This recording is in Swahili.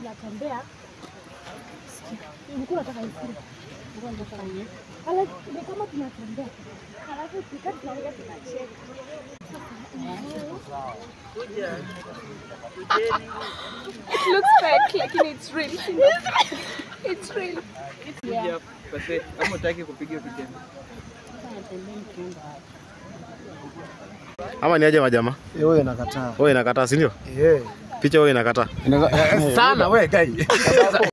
tunatembea. Ulikuwa unataka isikie. Ulikuwa unataka nini? Alafu ni kama tunatembea. Alafu tukaa tunaongea tunacheka. It looks fake, lakini it's real. It's real. Yeah. Kama utaki kupiga picha. Tunatembea tukienda Ama ni aje majamaa? Wewe inakataa. Wewe inakataa, si ndio? Eh. Picha wewe inakataa. Sana wewe gai.